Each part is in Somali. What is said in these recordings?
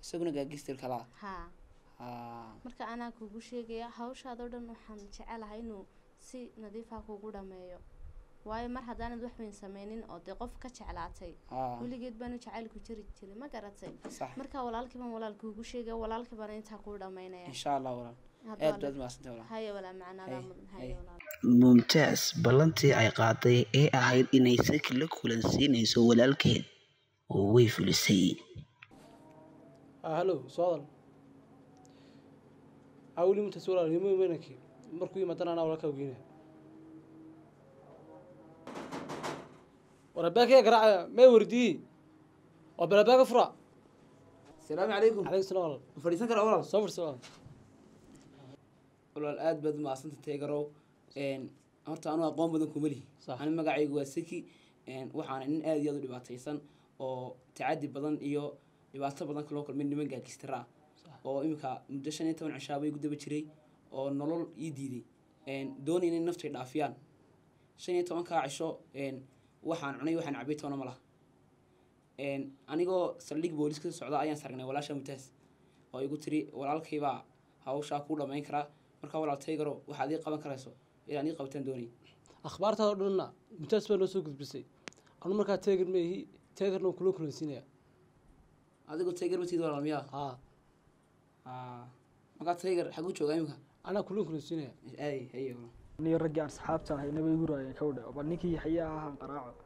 isaguna gaagistir kalaa haa haa marka anaa kugu sheegaya hawshaadoo dhan waxaan jecelahay inuu si nadiifa kugu dhameeyo waayo mar haddaanad wax weyn sameynin oo dee qof ka jeclaatay haa weligeed baanu jacaylku jiri jiray ma garatay sax marka walaalkii baan walaal kuugu sheegaya walaalkii baan intaa kuu dhameynaya insha allah walaal Hadda aad waa baad mahadsantay walaal haya walaa macnaadaa Hay, mudan hay. haya walaal mumtaas ballantii ay qaaday ee ahayd inay saki la kulansiinayso walaalkeed oo way fulisay halo soodan awli mintas walaal yimo imanaki markuu yimaadana anaa walaalkaa geynaya warabaakaya garaacaya may wardiyey waa balabaaga fura asalaamu calaykum calaykum salaam walaal ma fadhiisan kara walaal soo fursa walaal walaal aad baad umahadsanta teegarow Een, horta anu aqoon badan kuma lihi Sax. ani magacaygu waa seki Een, waxaana nin aad iyo aad u dhibaataysan oo tacadi badan iyo dhibaato badan kaloo kulmay niman gaagistira ah oo iminka muddo shan iyo toban cishaaba igu daba jiray oo nolol ii diiday Een, doonayna in naftay dhaafiyaan shan iyo tobankaa cisho een, waxaan cunay waxaan cabay toona ma laha Een, anigoo saldhig boolis ka socda ayaan sargnay walaasha mutaas oo igu tiri walaalkaybaa hawshaa kuu dhamayn karaa markaa walaal taygaro waxaad ii qaban karayso inaan ii qabataan doonay akhbaartaada o dhanna mutaas baa noo soo gudbisay anu markaa teegar meehi teegarna kula kulansiinaya adigoo taygar matid walaal miyaa haa Aa, markaa taygar xaguu joogaa imika anaa kula kulansiinaya ay haye walaal niyo raggii aan saxaabta ahay nabay igu raayeen ka wadha bal ninkii yaxye ahaan qaraaco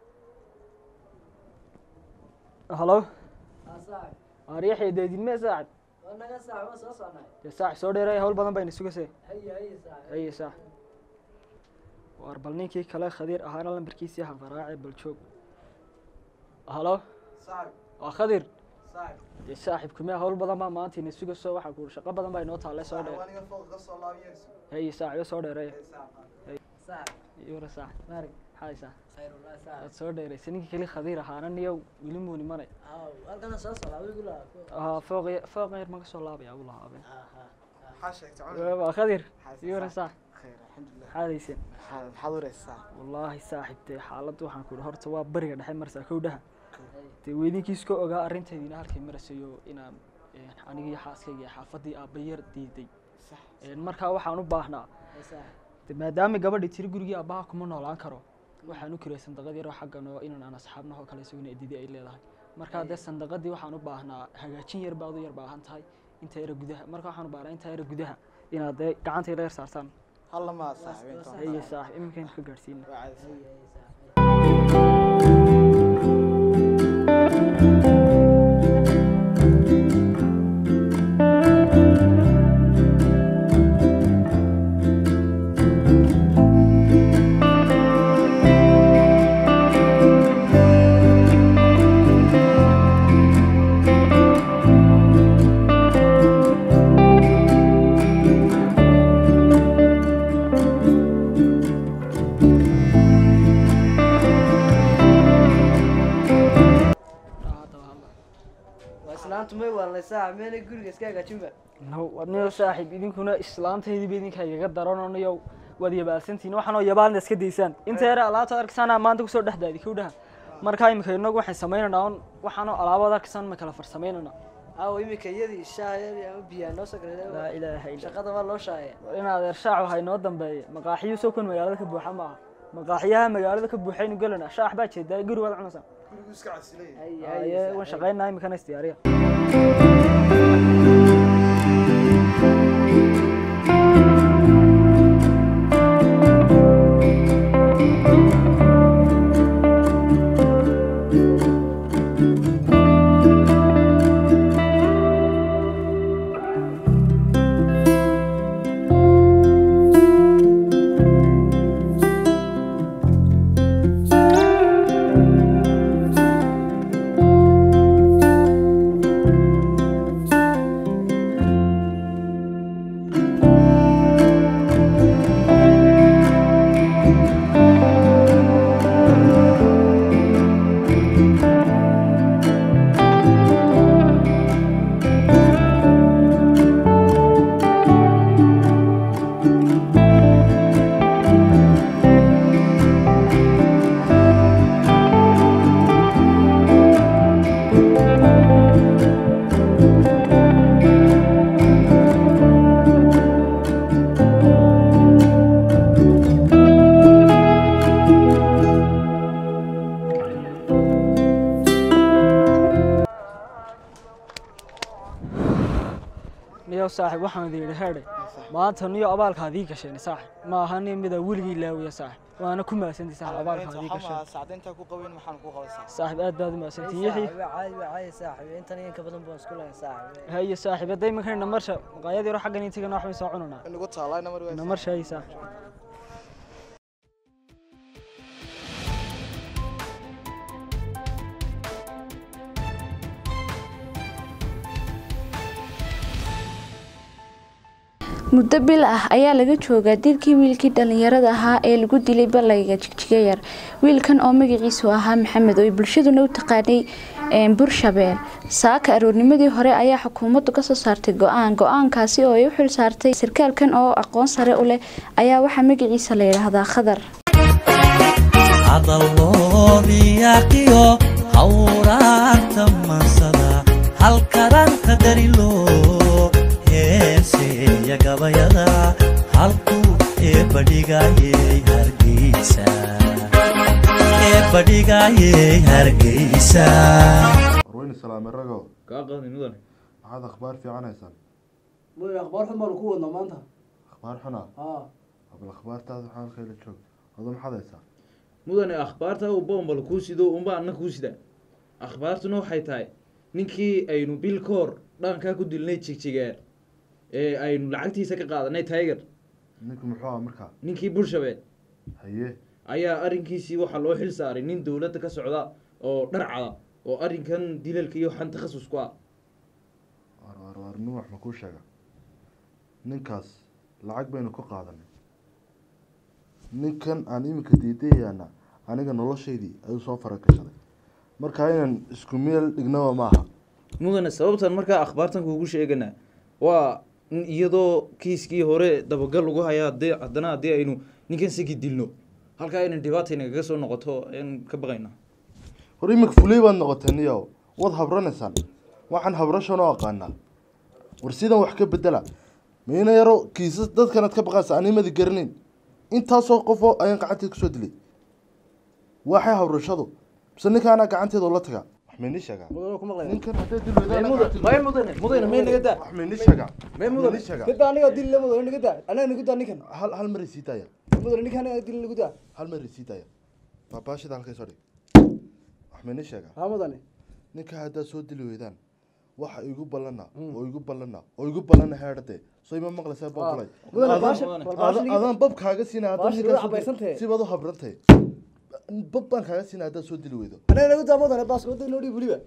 halo ariixi deedinme saacid dee saax soo dheeray hawl badan bayna sugase haye saax waar bal ninkii kale khadiir ahaana lambarkiisii ahaan qaraace bal joog halo waa khadir dee saaxib kumee hawl badan baa maanta ina sugaso waxaa ku shaqo badan baa inoo taale soo dheer haye saaxibo soo dheereey yura saax maarig xaay saax waad soo dheeraysa ninkii keli khadiir ahaana niyo weli muu nimanay haa fooq ya- fooq yar ma ka soo laabaya u lahaabe waa khadir yura saax xaadaysen wallaahi saaxib dee xaaladda waxaan ku ihi horta waa bariga dhexe marsaa kowdhaha dee weydinkiis ka ogaa arrinteediina halkay marasayo inaan een, anigii xaaskayga iyo xaafadii aabbayar diiday Een, markaa waxaan u baahnaa de maadaama gabadhi tiri gurigii aabbaha kuma noolaan karo waxaan u kirey sandaqad yaroo xaggan oo inan aan asxaabna oo kale isaguna edidi ay leedahay markaa dee sandaqadii waxaan u baahnaa hagaajin yar baad u yar baahan tahay inta yara gudaha marka waxaan u baahnaa inta yara gudaha inaad dee gacanta yara yar saartaan haye saax iminkan ka gaadhsiina islaantu may waalaysaa meelay guriga iska hagaajinba no wadniyo saaxiib idinkuna islaantaydiiba idinka igaga darananayo waad yabaalsantihiin waxaanoo yabaalna iska daysaan inta yare alaabta arkisaana maanta kusoo dhex daadi kowdhaha markaa imika inagu waxaan samaynaynaa un waxaanoo alaabaad arkisaan ma kala farsamaynana aawo iminka iyadii shaayadii ama biyaa noo soo laa galay ilaaha illa shaqada waa loo shaaya in adeer shaacu ha inoo dambeeya maqaaxiyo soo kun magaalada ka buuxa maaha maqaaxiyaha magaalada ka buuxaynu gelana shaax baa jeedaa guri waad cunaysaa aye waan shaqaynaa imikana isdiyaariya niyo saaxib waxaan idin yidhi heedhe maanta niyo abaalkaad ii gasheen saaxib ma aha nin mida weligii laawiya saaxib waana ku mahadsantii saaxib abaalkaad ii gasheen sacdayntaa ku qabayn maxaan ku qabaysaa saaxib aad baad u mahadsantii yaxi caadi waa caadi saaxib intan iyo inka badan baan isku lahayn saaxib haye saaxib hadday imankan namarsha maqaayad yaro xaggan ii tagana waxbay soo cunanaa nagu taalaa namar namarsha haye saaxib muddo bil ah ayaa laga joogaa dilkii wiilkii dhallinyarada ahaa ee lagu dilay balayga jigjiga yar wiilkan oo magaciisu ahaa maxamed oo ay bulshaduna u taqaanay burshabeel saaka aroornimadii hore ayaa xukuumaddu kasoo saartay go-aan go-aankaasi oo ay u xil saartay sarkaalkan oo aqoon sare u leh ayaa waxaa magaciisa la yidhaahdaa khadar hadalloodiyaqiyo hawraarta mansada halkaranta darilo heeseeya gabayada halku eebadhigayey hargeysa eebadhigayey hargeysa warweyne salaame rago kaa qaadni mudane maxaad akhbaar fiican haysaan mudane akhbaar xun baanu ku wadnaa maanta akhbaar xuna haa bal akhbaartaada waxaa halkayla joog ado maxaad haysaa mudane akhbaarta uu boombal kuu sido unba anna kuu sida akhbaartuna waxay tahay ninkii aynu bil ka hor dhaqankaa ku dilnay jigjigeer ee aynu lacagtiisa ka qaadanay tiger ninku muxuu aha markaa ninkii burshabeel haye ayaa arrinkiisii waxaa loo xil saaray nin dowladda ka socda oo dharcada oo arrinkan dilalka iyo waxaan takhasus ku ah war war war nin wax ma kuu sheega ninkaas lacag baynu ka qaadanay ninkan aan iminka diidayaana aniga noloshaydii ayuu soo faragashaday markaa inaan isku meel dhignaba maaha mudane sababtan markaa akhbaartan kuugu sheegana waa in iyadoo kiiskii hore dabagal lagu haya hadii haddana haddii aynu ninkan sigi dilno halkaa inan dhibaata inagaga soo noqoto ayaan ka baqaynaa hor iminka fuley baad noqotay niyo waad habranaysaan waxaan habrashan oo aqaanaa war sidan wax ka bedela mayna yaro kiisas dadkanaad ka baqaysa animadi garanayn intaasoo qofoo ayaan gacanteed kusoo dilay waxay habrashadu mise ninkaanaa gacanteeda la tagaa wax maynii sheegaa ninkan hadday dil may mudane mudane may naga daa wax maynii sheegaa may mudane maynii sheegaa dadda aniga dil la mudane naga daa anaga naga daa ninkan hal hal maray sii daaya mudane ninkan anaga dil nagu daa hal maray sii daaya baabaashida halkay soo dhig wax maynii sheegaa haa mudane ninka haddaad soo dili weydaan waxa igu ballana oo igu ballana oo igu ballana heedhade soo ima maqlaysaa boqolay mudane baasha bal baasha niga adaan bab kaaga siina baasha niga cabaysantahe sibaad u habrantahay bab baan kaaga siina haddaad soo dili weydo anaga naga daa mudane baas wada noo dhiib weliba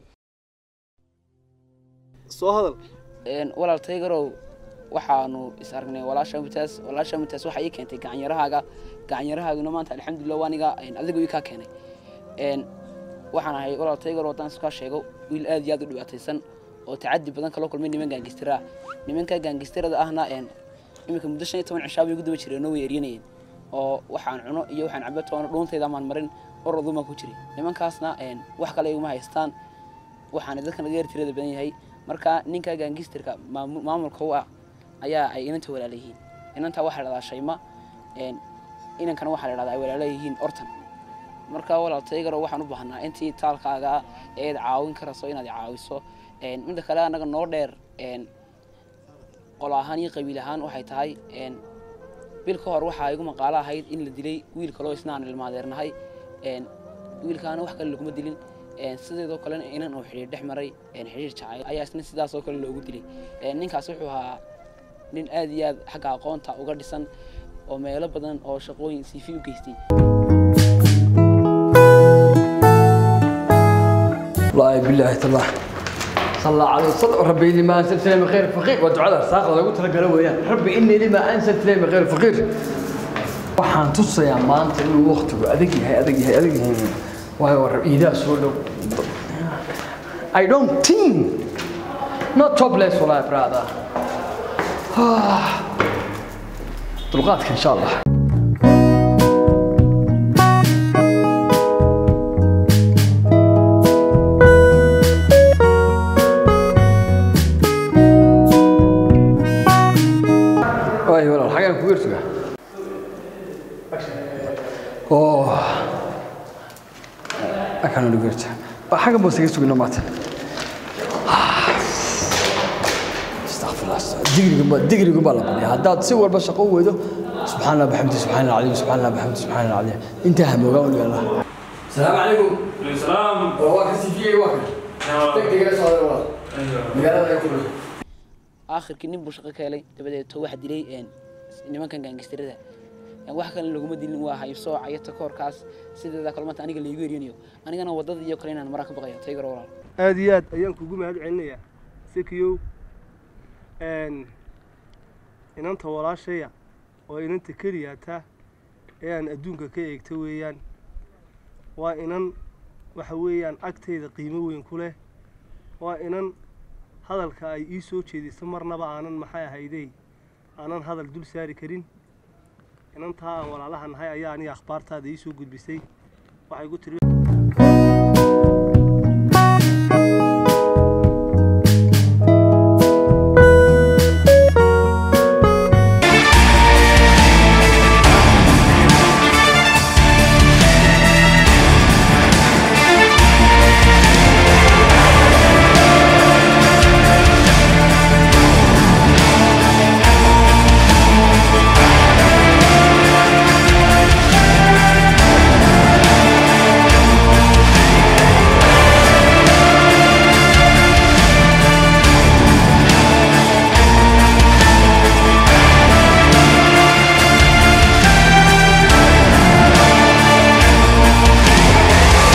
soo hadal walaal taygarow waxaanu is aragnay walaasha mutaas walaasha mutaas waxaa ii keentay gacanyarahaaga gacanyarahaaguna maanta alxamdulilah waa aniga adiga ii kaa keenay waxaan ahay walaal taygarow haddaan iskaa sheego wiil aad iyo aad u dhibaataysan oo tacadi badan kala kulmay niman gaangistiraa nimanka gaangistirada ahna iminka muddo shan iyo toban cishaa bay ugu daba jireen oo way eryanayeen oo waxaan cuno iyo waxaan cabo toona dhuuntayda amaan marin oroduma ku jiray nimankaasna wax kale iguma haystaan waxaana dadka naga yar tirada badan yahay marka ninka gaangistirka maamulka u ah ayaa ay inanta walaala yihiin inanta waxaa la dhahdaa shayma inankana waxaa la dhahdaa ay walaala yihiin ortan marka walaal taygaro waxaan u baahnaa intii taalkaaga eed caawin karayso inaad caawiso midda kale annaga noo dheer qolo ahaan iyo qabiil ahaan waxay tahay bil ka hor waxaa igu maqaalo ahayd in la dilay wiil kaloo isna aan ilmaadeernahay wiilkaana wax kale laguma dilin sideedoo kalena inan uu xidhiir dhex maray xidhiir jacayl ayaa isna sidaasoo kale loogu dilay ninkaas wuxuu ahaa nin aad iyo aad xagga aqoonta uga dhisan oo meelo badan oo shaqooyin siifi u geystay والله بالله تالله صلى الله عليه وسلم ربي إني ما أنزلت لي من خير فقير ودعاء ساقط قلت لك أنا وياه ربي إني لما أنزلت لي من خير فقير waxaan tusayaa maanta inuu waqtigu adag yahay adag yahay adag yahay waayo war iidaa soo dhow I don't think not topless والله brother dulqaadka insha allah واي والله الحاجة كبيرتها اوه أكانوا لقيتها حاجة بس يسوق نمات استغفر khalaas digriga digriga baa la badiya haddaad si walba shaqo u weydo subxaan allah baxamdi subxaan allah cadiim subxaan allah baxamdi subxaan allah cadiim intaa hamoogaa u yaala السلام عليكم السلام waa ka sifiyey waa kan degdegala socda waa magaalada ay ku dhashay aakhirkii nin buu shaqo ka helay dabadeeto waxa dilay een, nimankan gaangistirada wax kale laguma dilin waa haybsooca iyo takoorkaas sideeda kale maanta aniga laygu erinayo anigana wadada iyo kale inaan maraa ka baqayo taygaro walaal aad iyo aad ayaan kugu mahad celinayaa sekiyow n inanta walaashaya oo inanta keliyaata ee aan adduunka ka eegta weeyaan waa inan waxa weeyaan agtayda qiimo weyn ku leh waa inan hadalka ay ii soo jeediso marnaba aanan maxay ahaydey aanan hadal dul saari karin inantaa aan walaalaha nahay ayaa aniga akhbaartaada ii soo gudbisay waxay ku tiri